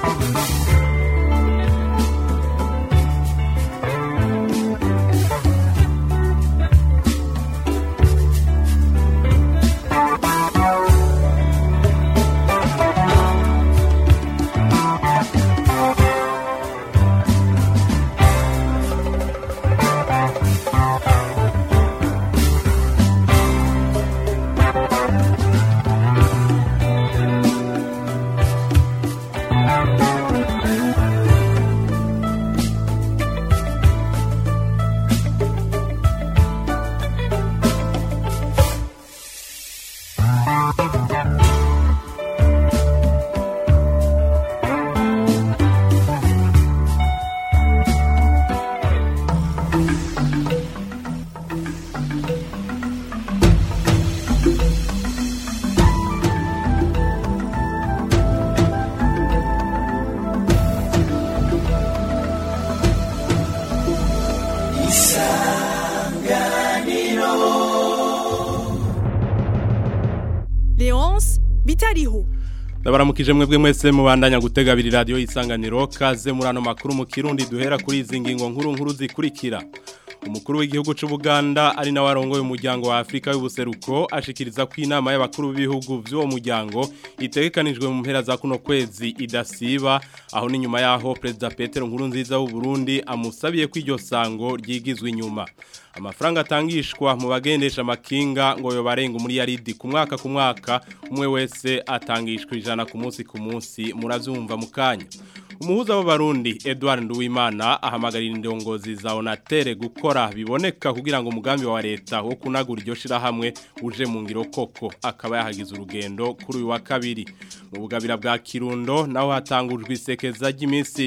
Leonce bitariho Ndabaramukije mwebwe mwese mubandanya gutega abiri radio isanganiro kaze muri ano makuru mu kirundi duhera kuri izi ngingo nkuru nkuru zikurikira umukuru w'igihugu cy'u Buganda ari nawe arongoye umuryango wa Afrika y'ubuseruko ashikiriza ko inama y'abakuru b'ibihugu by'uwo muryango itegekanijwe mu mpera za kuno kwezi idasiba aho ni nyuma yaho Perezida Petero Nkurunziza w'u Burundi amusabiye ko iryo sango ryigizwe inyuma amafaranga atangishwa mu bagendesha amakinga ngo yo barenga muri yaridi ku mwaka ku mwaka umwe wese atangishwa ijana ku munsi ku munsi muravyumva mu kanya umuhuza w'abarundi Edouard Nduwimana ahamagarira indongozi za Onatere gukora biboneka kugira ngo umugambi wa leta wo kunagura iryo shirahamwe uje mu ngiro koko akaba yahagize urugendo kuri uyu wa kabiri mu bugabira bwa Kirundo naho hatangujwe isekeza ry'iminsi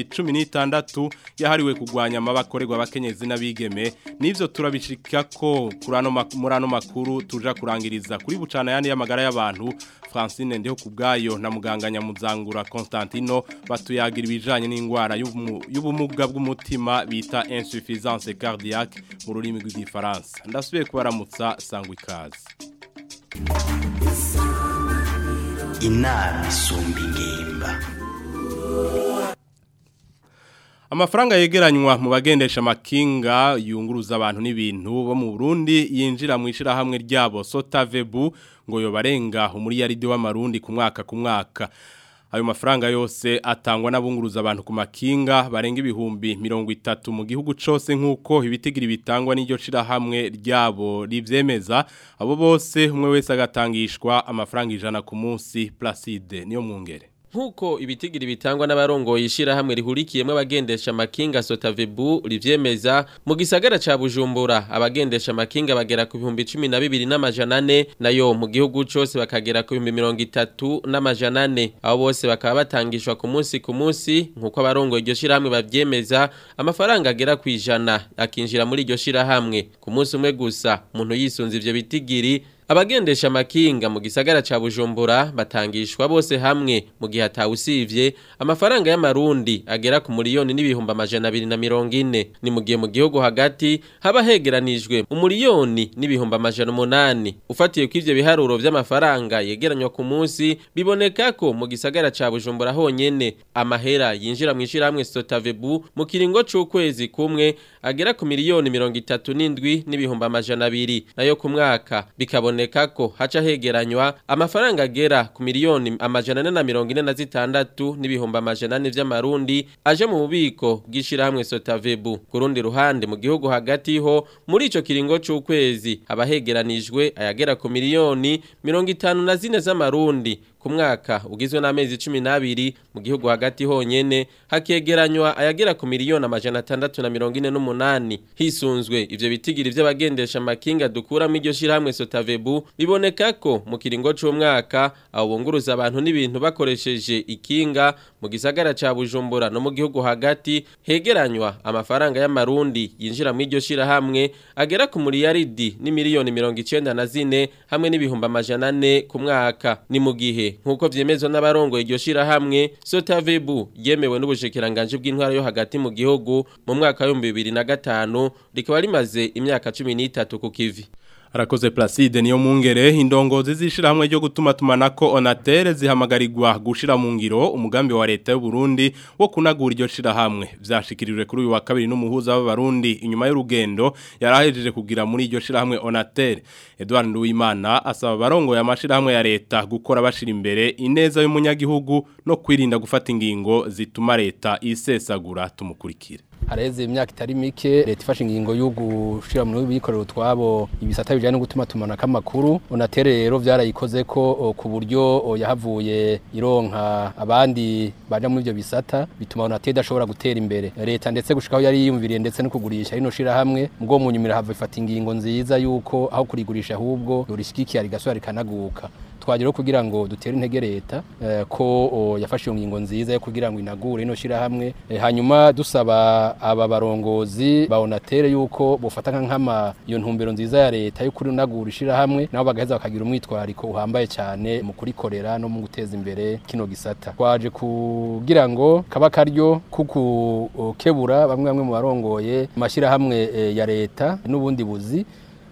16 yahariwe kugwanya amabakorerwa abakenyezi n'abigeme nivyo turabishika ko kurano murano makuru tuja kurangiriza kuri bucana yani y'amagara y'abantu Francine ndiho kubgayo na muganga nyamuzangura Constantino batuyagira ibijanye n'ingwara y'ubumuga bw'umutima bita insuffisance cardiaque mu rurimi rw'igifaransa ndasubiye kubaramutsa sangwa ikaze inama isumba ingimba Amafaranga yegeranywa mu bagendesha makinga yunguruza abantu n'ibintu bo mu Burundi yinjira mu ishirahamwe ryabo Sotavebu ngo yo barenga umuri yaridi w'amarundi ku mwaka ku mwaka ayo mafaranga yose atangwa n'abunguruza abantu ku makinga barenga ibihumbi mirongo itatu mu gihugu cose nk'uko ibitigiri bitangwa n'iryo shirahamwe ryabo rivyemeza abo bose umwe wese agatangishwa amafaranga ijana ku munsi Placide niyo mwungere Nkuko ibitigiri bitangwa n'abarongoye ishirahamwe rihurikiyemo abagendesha makinga Sotavebu rivyemeza mu gisagara ca Bujumbura abagendesha makinga bagera ku bihumbi 12 n'amajana 4 nayo mu gihugu cose bakagera ku bihumbi 30 n'amajana 4 abo bose bakaba batangishwa ku munsi ku munsi nkuko abarongoye iryo shirahamwe bavyemeza amafaranga agera ku ijana akinjira muri iryo shirahamwe ku munsi umwe gusa umuntu yisunze ivyo bitigiri Abagendesha makinga mu gisagara ca Bujumbura batangishwa bose hamwe mu gihe atawusivye amafaranga y'amarundi agera ku miliyoni n'ibihumbi amajana 240 ni mu gihe mu gihugu hagati haba hegeranijwe umuliyoni n'ibihumbi amajana 8 ufatiye ko ivyo biharuro vy'amafaranga yegeranywa ku munsi biboneka ko mu gisagara ca Bujumbura honyene amahera yinjira mu ishiramwe Sotavebu mu kiringo c'ukwezi kumwe agera ku miliyoni 37 n'ibihumbi amajana 2 nayo ku mwaka bikabona biboneka ko haca hegeranywa amafaranga agera ku miliyoni amajana ane na mirongo ine na zitandatu n'ibihumbi amajana ane vy'amarundi aje mu bubiko bw'ishirahamwe Sotavebu ku rundi ruhande mu gihugu hagati ho muri ico kiringo c'ukwezi abahegeranijwe ayagera ku miliyoni mirongo itanu na zine z'amarundi ku mwaka ugizwe n'amezi 12 mu gihugu hagati honyene hakegeranywa ayagera ku miliyoni amajana 648 hisunzwe ivyo bitigiri vy'abagendesha makinga dukura mu iryo shiramwe Sotavebu biboneka ko mu kiringo c'umwaka abo bunguruza abantu n'ibintu bakoresheje ikinga mu gisagara ca Bujumbura no mu gihugu hagati hegeranywa amafaranga y'amarundi yinjira mu iryo shirahamwe agera ku miliyaridi ni miliyoni 94 hamwe n'ibihumbi amajana 4 ku mwaka ni mu gihe nkuko vyemezwa n'abarongo iryo shirahamwe Sotavebu yemewe n'ubushikiranganje bw'intwara yo hagati mu gihugu mu mwaka wa 2005 rikaba rimaze imyaka 13 ku kivi Arakoze Placide niyo mungere indongozi zishirahamwe ryo gutuma tumanako Onatere zihamagarirwa gushira mu ngiro umugambi wa leta y'u Burundi wo kunagura iryo shirahamwe vyashikirijwe kuri uyu wa kabiri n'umuhuza w'abarundi inyuma y'urugendo yarahejeje kugira muri iryo shirahamwe Onatere Edouard Nduwimana asaba barongo ya mashirahamwe ya leta gukora bashira imbere ineza y'umunyagihugu no kwirinda gufata ingingo zituma leta isesagura tumukurikire hareze imyaka itari mike leta ifashe ingingo yo gushira mu bikorero twabo ibisata bijanye no gutuma tumana kamakuru onatere rero vyarayikoze ko ku buryo yahavuye ironka abandi baje muri ivyo bisata bituma onatere idashobora gutera imbere leta ndetse gushikaho yari yiyumviriye ndetse no kugurisha rino shira hamwe mugwo mu nyumira hava ifata ingingo nziza yuko aho kurigurisha ahubwo yorishikikiye rigasubira rikanaguka twagera kugira ngo dutere intege leta ko yafashe iyo ngingo nziza yo kugira ngo inagure ino shira hamwe hanyuma dusaba aba barongozi ba onatere yuko bofata nk'ama iyo ntumbero nziza ya leta yo kuri nagura ishira hamwe nabo bagaheza bakagira umwitwariko uhambaye cyane mu kurikorera no mu guteza imbere kino gisata twaje kugira ngo kaba karyo kukukebura bamwe bamwe mu barongoye amashyira hamwe ya leta n'ubundi buzi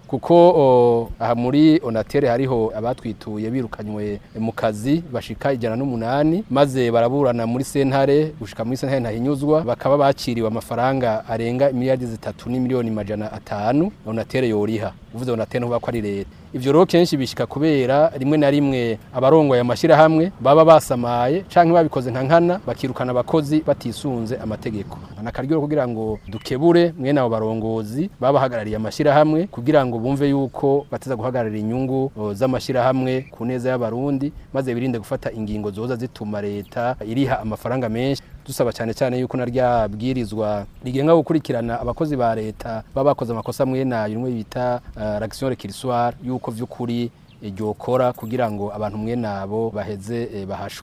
kuko aha muri onatere hariho abatwituye birukanywe mu kazi bashika ijana n'umunani maze baraburana muri sentare gushika muri sentare ntahinyuzwa bakaba bakiriwe amafaranga arenga miliyari zitatu n'imiliyoni majana atanu onatere yoriha uvuze onatere ntuba ko ari leta ivyo rero kenshi bishika kubera rimwe na rimwe abarongoye amashirahamwe baba basamaye canke babikoze nka nkana bakirukana abakozi batisunze amategeko anakaryo kugira ngo dukebure mwene abo barongozi babahagarariye amashirahamwe kugira ngo bumve yuko bateza guhagararira inyungu z'amashirahamwe ku neza y'abarundi maze birinde gufata ingingo zoza zituma leta iriha amafaranga menshi dusaba cyane cyane yuko na rya bwirizwa rigenga gukurikirana abakozi ba leta baba bakoze amakosa mwe nayo rimwe bita uh, l'action réquisitoire yuko vy'ukuri ryokora kugira ngo abantu mwe nabo baheze eh, bahashwe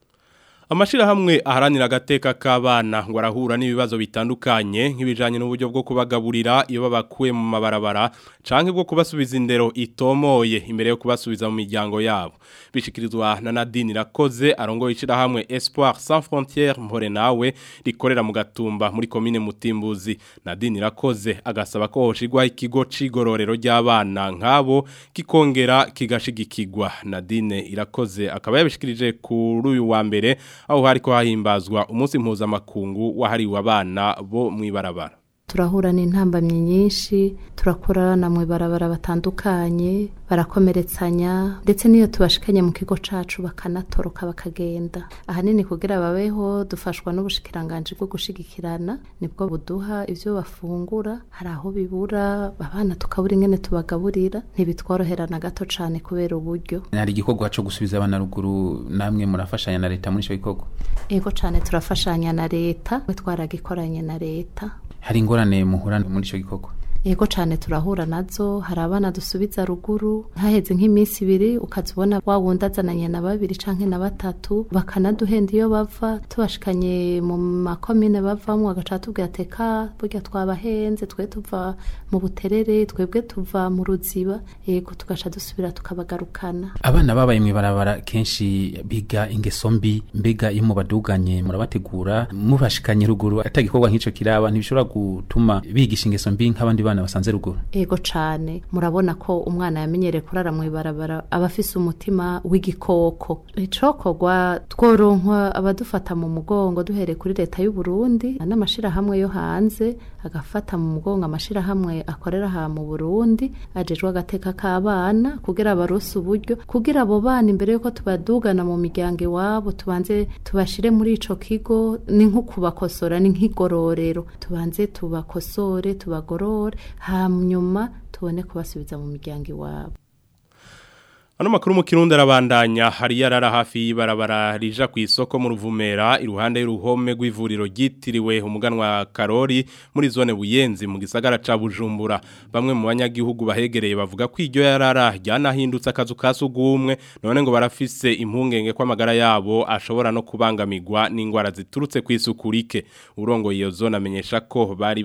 Amashira hamwe aharanira agateka k'abana ngo arahura n'ibibazo bitandukanye nk'ibijanye n'uburyo bwo kubagaburira iyo babakuye mu mabarabara canke bwo kubasubiza indero itomoye imbere yo kubasubiza mu miryango yabo bishikirizwa na Nadine Rakoze arongoye ishira hamwe Espoir Sans Frontières mpore nawe rikorera mu gatumba muri commune Mutimbuzi Nadine Rakoze agasaba ko hoshigwa ikigo cigororero ry'abana nkabo kikongera kigashigikirwa Nadine Irakoze akaba yabishikirije kuri uyu wa mbere aho hariko hahimbazwa umunsi mpuzamakungu wahariwe abana bo mwibarabara turahura n'intambamyi nyinshi turakorana mu ibarabara batandukanye barakomeretsanya ndetse n'iyo tubashikanye mu kigo cacu bakanatoroka bakagenda ahanini kugira babeho dufashwa n'ubushikiranganje bwo gushigikirana nibwo buduha ivyo bafungura hari aho bibura abana tukabura ingene tubagaburira ntibitworohera na gato cane kubera uburyo hari igikorwa cyo gusubiza abana ruguru namwe murafashanya na leta muri ico gikorwa ego cane turafashanya na leta twe twaragikoranye na leta hari ingorane muhura muri ico gikorwa Ego cane turahura nazo hari abana dusubiza ruguru haheze nk'iminsi ibiri ukazibona wa wundi azananye na babiri canke na batatu bakanaduhenda iyo bava tubashikanye mu makomine bavamwo agaca tubwira teka burya twabahenze twe tuva mu buterere twebwe tuva mu ruziba yego tugaca dusubira tukabagarukana abana babaye mwibarabara kenshi biga ingeso mbi mbega iyo mubaduganye murabategura mubashikanye ruguru atagikorwa nk'ico kiraba ntibishobora gutuma bigisha ingeso mbi nk'abandi bana basanze ruguru ego cane murabona ko umwana yamenyereye kurara mu ibarabara aba afise umutima w'igikoko icokorwa tworonkwa abadufata mu mugongo duhereye kuri leta y'u Burundi n'amashirahamwe yo hanze agafata mu mugongo amashirahamwe akorera aha mu Burundi ajejwe agateka k'abana kugira barose uburyo kugira abo bana imbere yuko tubadugana mu miryango iwabo tubanze tubashire muri ico kigo ni nko kubakosora ni nk'igororero tubanze tubakosore tubagorore hanyuma tubone kubasubiza mu miryango iwabo Ano makuru mu kirundi arabandanya hari yarara hafi y'ibarabara rija ku isoko mu ruvumera iruhande y'uruhome rw'ivuriro ryitiriwe umuganwa Karori muri zone Buyenzi mu gisagara ca Bujumbura bamwe mu banyagihugu bahegereye bavuga ko iryo yarara ryanahindutse akazu kasugumwe none ngo barafise impungenge ko amagara yabo ashobora no kubangamirwa n'ingwara ziturutse ku isukurike urongo iyo zone amenyesha ko bari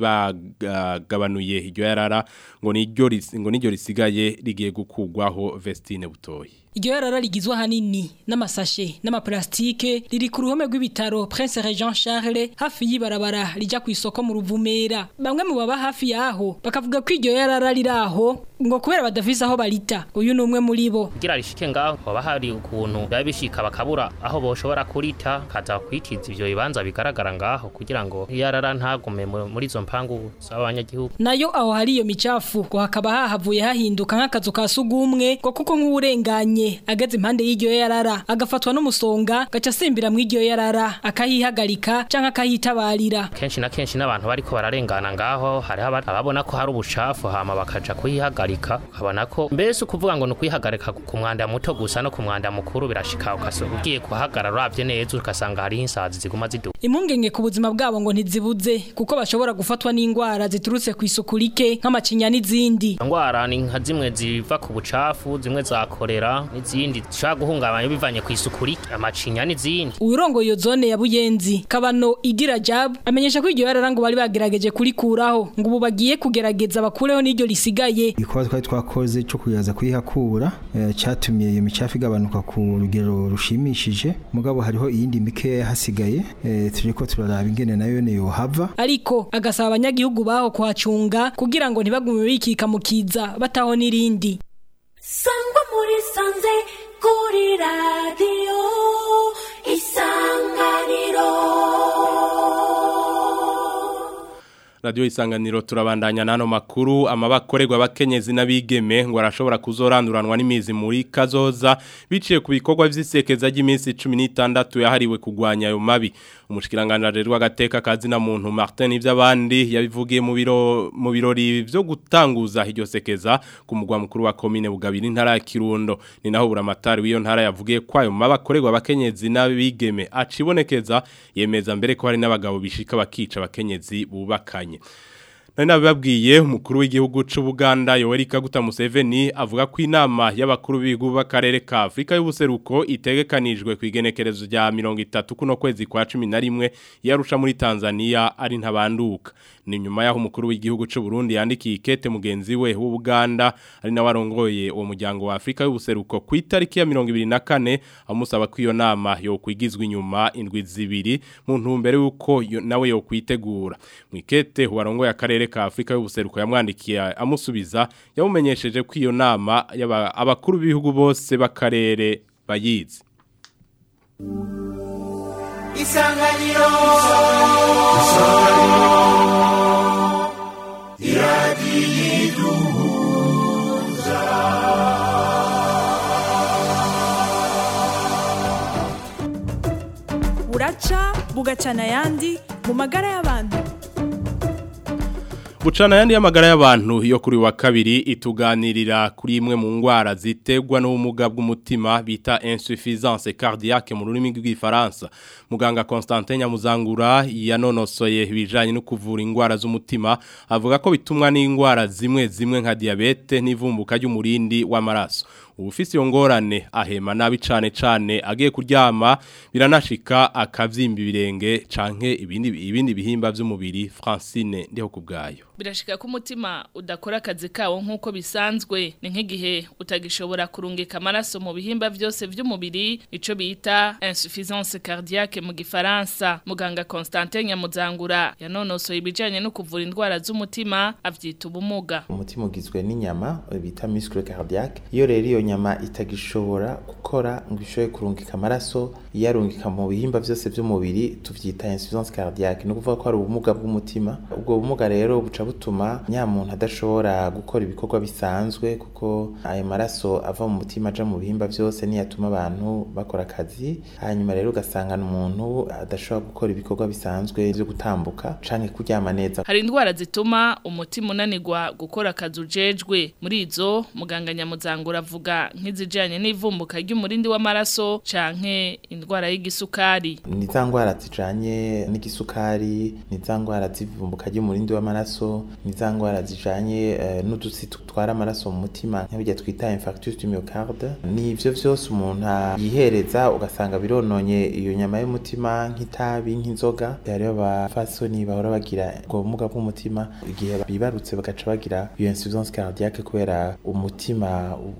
bagabanuye iryo yarara ngo niryo ngo niryo risigaye rigiye gukugwaho Vestine Butoyi iryo yarara rigizwe ahanini n'amasashe n'amaplastike riri ku ruhome rw'ibitaro Prince Regent Charles hafi y'ibarabara rija ku isoko mu Ruvumera bamwe mu baba hafi yaho bakavuga ko iryo yarara riraho ngo kubera badafise aho barita uyu ni umwe muri bo kugira rishike ngaho hoba hari ukuntu biba bishika bakabura aho boshobora kurita kaza kwitiza ivyo bibanza bigaragara ngaho kugira ngo yarara ntagume mu- muri izo mpangu z'abanyagihugu nayo aho hari iyo micafu ngo hakaba hahavuye hahinduka nk'akazu ka sugumwe ngo kuko nk'uwurenganye ageze impande y'iryo yarara agafatwa n'umusonga gaca asimbira mu iryo yarara akahihagarika canke akahitabarira kenshi na kenshi n'abantu bariko bararengana ngaho hariho aba- ababona ko hari ubucafu hama bakaja kuhihagarika ukabona ko mbese ukuvuga ngo ni ukuyihagarika ku mwanda muto gusa no ku mwanda mukuru birashika ukasa ugiye kuhagarara uravye neza ugasanga hariho insazi ziguma ziduka impungenge ku buzima bwabo ngo ntizibuze kuko bashobora gufatwa n'indwara ziturutse ku isuku rike nk'amacinya n'izindi ingwara ni nka zimwe ziva ku bucafu zimwe za korera n'izindi zishobora guhungabanya bivanye ku isuku rike amacinya n'izindi uwirongo iyo zone ya buyenzi kabano igira jab amenyesha ko iryo yarara ngo bari bagerageje kurikuraho ngo ubu bagiye kugerageza bakureho n'iryo risigaye igikorwa twari twakoze cyo kuyaza kuyihakura eh, cyatumye iyo micafu igabanuka ku rugero rushimishije mugabo hariho iyindi mike hasigaye eh, turiko turaraba ingene nayo ne yohava ariko agasaba abanyagihugu baho kuhacunga kugira ngo ntibagume bikika mu kiza bataho n'irindi sangwa muri sanze kuri radiyo isanganiro Radio isanganiro turabandanya nano makuru amabakorerwa abakenyezi n'abigeme ngo arashobora kuzoranduranwa n'imizi muri kazoza biciye ku bikorwa vy'isekeza ry'iminsi 16 yahariwe kugwanya ayo mabi umushikiranganje rw'agateka kazi na muntu Martin ivy'abandi yabivugiye mu biro mu birori vyo gutanguza iryo sekeza ku mugwa mukuru wa commune Bugabira intara ya Kirundo ni naho buramatari w'iyo ntara yavugiye kwayo mabakorerwa abakenyezi n'abigeme acibonekeza yemeza mbere ko hari n'abagabo bishika bakica abakenyezi bubakanye Nari nabibabwiye umukuru w'igihugu c'u Buganda Yoweri Kaguta Museveni avuga ko inama y'abakuru b'ibihugu b'akarere ka Afrika y'ubuseruko itegekanijwe ku igenekerezo rya 30 kuno kwezi kwa 11 yarusha muri Tanzania ari ntabanduka ni nyuma yaho umukuru w'igihugu c'u Burundi yandikiye ikete mugenzi we w'u Buganda ari na warongoye uwo muryango wa Afrika y'ubuseruko ku itariki ya 24 amusaba ko iyo nama yo kwigizwa inyuma indwi zibiri mu ntumbero yuko yo- nawe yo kwitegura mu ikete warongoye akarere ka Afrika y'ubuseruko yamwandikiye amusubiza yamumenyesheje ko iyo nama y'aba- abakuru b'ibihugu bose b'akarere bayizi isanganiro buraca bugacana ayandi mu magara y'abantu Bucana yandi y'amagara y'abantu yo kuri wa kabiri ituganirira kuri imwe mu ngwara ziterwa n'ubumuga bw'umutima bita insuffisance cardiaque mu rurimi rw'igifaransa muganga Constantin Nyamuzangura yanonosoye ibijanye no kuvura ingwara z'umutima avuga ko bitumwa n'ingwara zimwe zimwe nka diabete n'ivumbuka ry'umurindi w'amaraso ubufisi iyo ngorane ahema nabi cane cane agiye kuryama biranashika akavyimba ibirenge canke ibindi ibindi bihimba vy'umubiri Francine ndiho kubgayo birashika ko umutima udakora akazi kawo nk'uko bisanzwe ni nk'igihe utagishobora kurungika amaraso mu bihimba byose by'umubiri ico bita insuffisance cardiaque mu gifaransa muganga Constantin Nyamuzangura yanonosoye ibijanye no kuvura indwara z'umutima avyita ubumuga umutima ugizwe n'inyama bita muscle cardiaque iyo rero iyo nyama itagishobora gukora ngo ishobore kurungika amaraso iyarungika mu bihimba byose by'umubiri tuvyita insuffisance cardiaque ni ukuvuga ko hari ubumuga bw'umutima ubwo bumuga rero buca butuma nya muntu adashobora gukora ibikorwa bisanzwe kuko ayo maraso ava mu mutima aja mu bihimba byose niyo atuma abantu bakora akazi hanyuma rero ugasanga umuntu adashobora gukora ibikorwa bisanzwe byo gutambuka canke kuryama neza hari indwara zituma umutima unanirwa gukora akazi ujejwe muri izo muganga Nyamuzangura avuga nk'izijanye n'ivumbuka ry'umurindi w'amaraso canke indwara y'igisukari ni za ndwara zijanye n'igisukari ni za ndwara z'ivumbuka ry'umurindi w'amaraso ni za ndwara zijanye eh, n'udutsi tutwara amaraso mu mutima nk'ibyo twita infarctus du myocarde ni ivyo vyose umuntu yihereza ugasanga birononye iyo nyama y'umutima nk'itabi nk'inzoga hariho abafasoni bahora bagira ubwo bumuga bw'umutima igihe bibarutse bagaca bagira iyo insuffisance cardiaque kubera umutima uca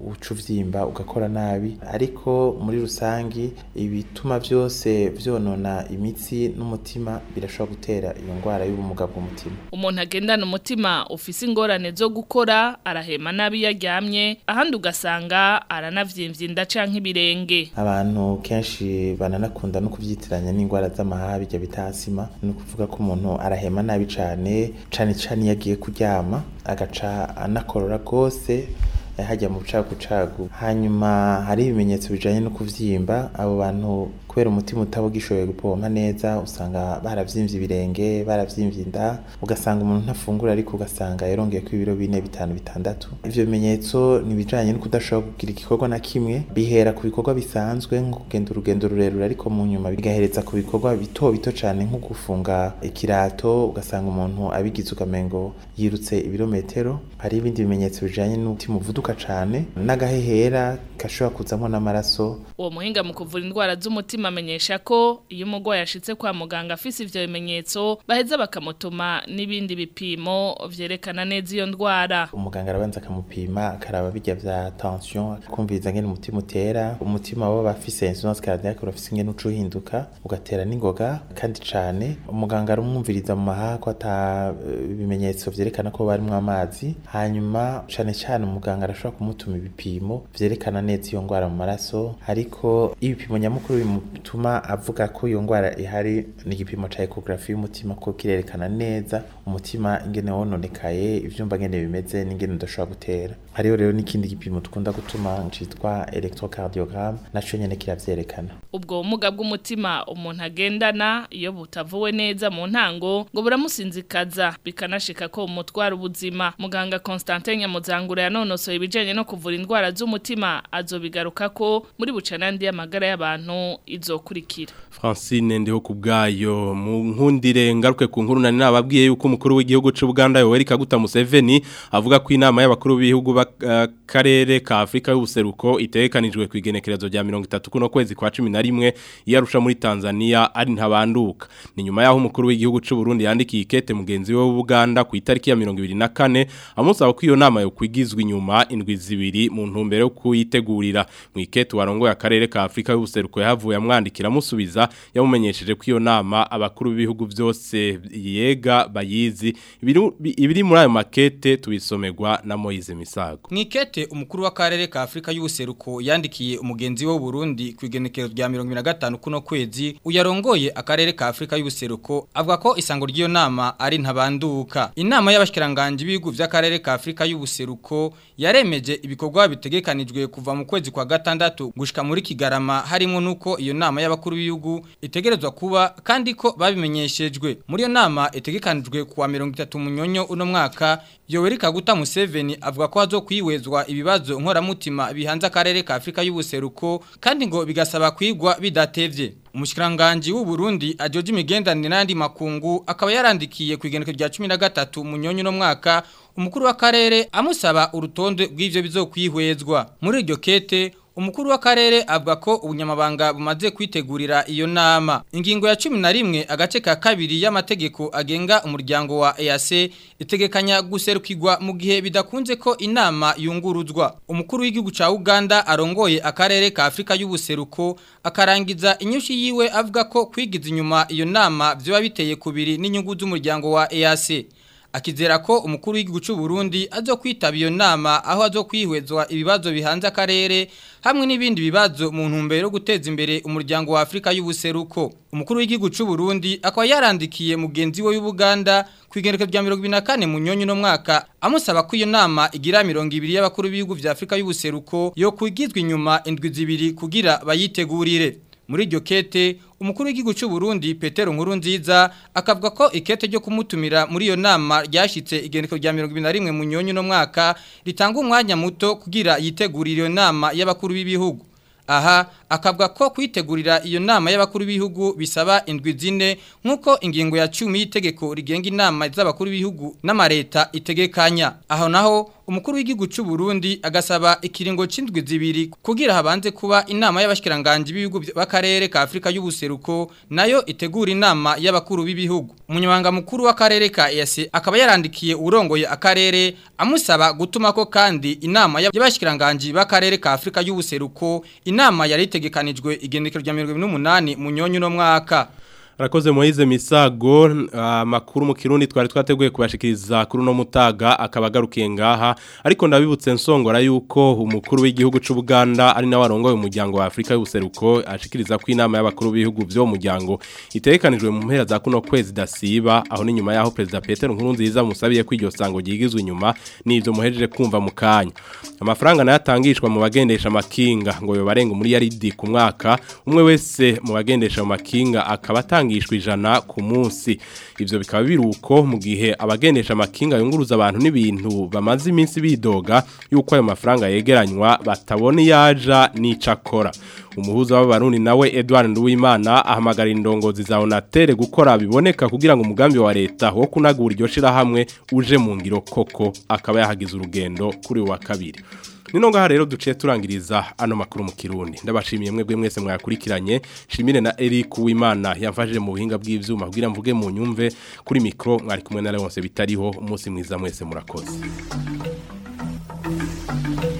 kuvyimba ugakora nabi ariko muri rusangi ibituma byose vyonona imitsi n'umutima birashobora gutera iyo ndwara y'ubumuga bw'umutima umuntu agendana umutima ufise ingorane zo gukora arahema nabi yaryamye ahandi ugasanga aranavyimbye inda canke ibirenge abantu kenshi bananakunda no kuvyitiranya n'indwara z'amahaha bijya bita asima ni ukuvuga ko umuntu arahema nabi cane cane cane iyo agiye kuryama agaca anakorora rwose hajya mu bucagucagu hanyuma hari ibimenyetso bijanye no kuvyimba abo bantu kubera umutima utaba ugishoboye gupompa neza usanga baravyimbye ibirenge baravyimbye inda ugasanga umuntu ntafungura ariko ugasanga yarongeye ko ibiro bine bitanu bitandatu ivyo bimenyetso ni bijanye no kudashobora kugira igikorwa na kimwe bihera ku bikorwa bisanzwe nko kugenda urugendo rurerure ariko mu nyuma bigahereza ku bikorwa bito bito cane nko gufunga ikirato ugasanga umuntu abigize ukamengo yirutse ibirometero hari ibindi bimenyetso bijanye n'umutima uvuduka cane n'agahehera gashobora kuzamo n'amaraso uwo muhinga mu kuvura indwara z'umutima amenyesha ko iyo umurwayi ashitse kwa muganga afise ivyo bimenyetso baheza bakamutuma n'ibindi bipimo vyerekana neza iyo ndwara umuganga arabanza akamupima akaraba bijya vya tension akumviriza ngene umutima utera umutima waba bafise insuffisance cardiaque urafise ingene uca uhinduka ugatera n'ingoga kandi cane umuganga arumwumviriza mu mahaha ko ata eh, bimenyetso vyerekana ko barimwo amazi hanyuma cane cane umuganga arashobora kumutuma ibipimo vyerekana neza iyo ndwara mu maraso ariko ibipimo nyamukuru bimutuma avuga ko iyo ndwara ihari ni igipimo ca ecography y'umutima ko kirerekana neza umutima ingene wononekaye ivyumba ngene bimeze n'ingene udashobora gutera hariho rero n'ikindi gipimo dukunda gutuma citwa electrocardiogram naco nyene kiravyerekana ubwo bumuga bw'umutima umuntu agendana iyo butavuwe neza mu ntango ngo buramusinzikaza bikanashika ko umutwara ubuzima muganga Constantin Nyamuzangura yanonosoye ibijanye no kuvura indwara z'umutima azobigaruka ko muri bucanandi y'amagara y'abantu izokurikira Francine ndiho kubgayo mu nkundire ngaruke ku nkuru nani nababwiye yuko umukuru w'igihugu cy'u Buganda Yoweri Kaguta Museveni avuga ko inama y'abakuru b'ibihugu b'akarere ka Afrika y'ubuseruko itekanijwe ku igenekerezo rya 30 kuno kwezi kwa 11 yarusha muri Tanzania ari ntabanduka ni nyuma yaho umukuru w'igihugu cy'u Burundi yandikiye ikete mugenzi we w'Ubuganda ku itariki ya 24 amusaba ko iyo nama yo kwigizwa inyuma indwi zibiri mu ntumbero yo kuyitegurira mu ikete warongoye akarere ka Afrika y'ubuseruko yahavuye amwandikira amusubiza yamumenyesheje ko iyo nama abakuru b'ibihugu byose yega bayizi ibiri ibiri muri ayo makete tubisomerwa na Moise Misago Mwikete umukuru w'akarere ka Afrika y'ubuseruko yandikiye umugenzi we Burundi ku igenekerezo rya 25 kuno kwezi uyarongoye akarere ka Afrika y'ubuseruko avuga ko isango ry'iyo nama ari ntabanduka inama y'abashikiranganje b'ibihugu by'akarere ka Afrika y'ubuseruko yaremeje ibikorwa bitegekanijwe kuva mu kwezi kwa gatandatu gushika muri Kigarama harimo nuko iyo nama y'abakuru b'ibihugu itegerezwa kuba kandi ko babimenyeshejwe muri iyo nama itegekanijwe kuwa 30 munyonyo uno mwaka Yoweri Kaguta Museveni avuga ko hazo kwiwezwa ibibazo nkoramutima bihanze akarere ka Afrika y'ubuseruko kandi ngo bigasaba kwigwa bidatevye Umushikiranganje w'u Burundi ajoje imigendanire n'andi makungu akaba yarandikiye ku igeneko rya 13 munyonyo no mwaka umukuru w'akarere amusaba urutonde rw'ivyo bizokwihwezwa muri iryo kete Umukuru w'akarere avuga ko ubunyamabanga bumaze kwitegurira iyo nama. Ingingo ya 11 agace ka kabiri y'amategeko agenga umuryango wa EAC itegekanya guserukirwa mu gihe bidakunze ko inama yunguruzwa. Umukuru w'igihugu ca Uganda arongoye akarere ka Afrika y'ubuseruko akarangiza inyushi yiwe avuga ko kwigiza inyuma iyo nama byoba biteye kubiri n'inyungu z'umuryango wa EAC. akizera ko umukuru w'igihugu cy'u Burundi azo kwitaba iyo nama aho azo kwihwezwa ibibazo bihanze akarere hamwe n'ibindi bibazo mu ntumbero yo guteza imbere umuryango wa Afrika y'ubuseruko umukuru w'igihugu cy'u Burundi akaba yarandikiye mugenzi we y'Ubuganda kwigereka rya 24 mu nyonyo no mwaka amusaba ko iyo nama igira 200 y'abakuru b'ibihugu vya Afrika y'ubuseruko yo kwigizwa inyuma indwi zibiri kugira bayitegurire muri iryo kete umukuru w'igihugu cy'u Burundi Petero Nkurunziza akavuga ko ikete ryo kumutumira muri iyo nama ryashitse igendeko rya 21 mu nyonyo no mwaka ritanga umwanya muto kugira yitegurire iyo nama y'abakuru b'ibihugu aha akavuga ko kwitegurira iyo nama y'abakuru b'ibihugu bisaba indwi zine nk'uko ingingo ya 10 y'itegeko rigenga inama z'abakuru b'ibihugu n'amareta itegekanya aho naho umukuru w'igihugu cy'u Burundi agasaba ikiringo c'indwi zibiri kugira habanze kuba inama y'abashikiranganje b'ibihugu b'akarere ka Afrika y'ubuseruko nayo itegura inama y'abakuru b'ibihugu umunyamabanga mukuru w'akarere ka EAC akaba yarandikiye urongoye akarere amusaba gutuma ko kandi inama y'abashikiranganje b'akarere ka Afrika y'ubuseruko inama yari itegekanijwe igendekero rya 2028 mu nyonyo no mwaka Rakoze Moize Misago amakuru mu Kirundi twari twateguye kubashikiriza kuri no mutaga akabagarukiye ngaha ariko ndabibutse nsongora yuko umukuru w'igihugu c'u Buganda ari nawe arongoye umuryango wa Afrika y'ubuseruko ashikiriza ko inama y'abakuru b'ibihugu byo muryango itegekanijwe mu mpera za kuno kwezi dasiba aho ni nyuma yaho president Peter Nkurunziza musabiye ko iryo sango gigizwe inyuma nivyo muhejeje kumva mu kanya amafaranga nayatangishwa mu bagendesha makinga ngo yo barenga muri yaridi ku mwaka umwe wese mu bagendesha makinga akaba atangishwa ijana ku munsi ivyo bikaba biruko mu gihe abagendesha makinga yunguruza abantu n'ibintu bamaze iminsi bidoga yuko ayo mafaranga yegeranywa batabona yaja n'icakora umuhuza w'abarundi nawe Edouard Nduwimana ahamagara indongozi za Onatere gukora biboneka kugira ngo umugambi wa leta wo kunagura iryo shirahamwe uje mu ngiro koko akaba yahagize urugendo kuri wa kabiri Nino ngaha rero duciye turangiriza ano makuru mu Kirundi ndabashimiye mwebwe mwese mwakurikiranye shimire na Eric Uwimana yamfashije mu buhinga bw'ivyuma kugira mvuge mu nyumve kuri micro mwari kumwe na Leonce bitariho umunsi mwiza mwese murakoze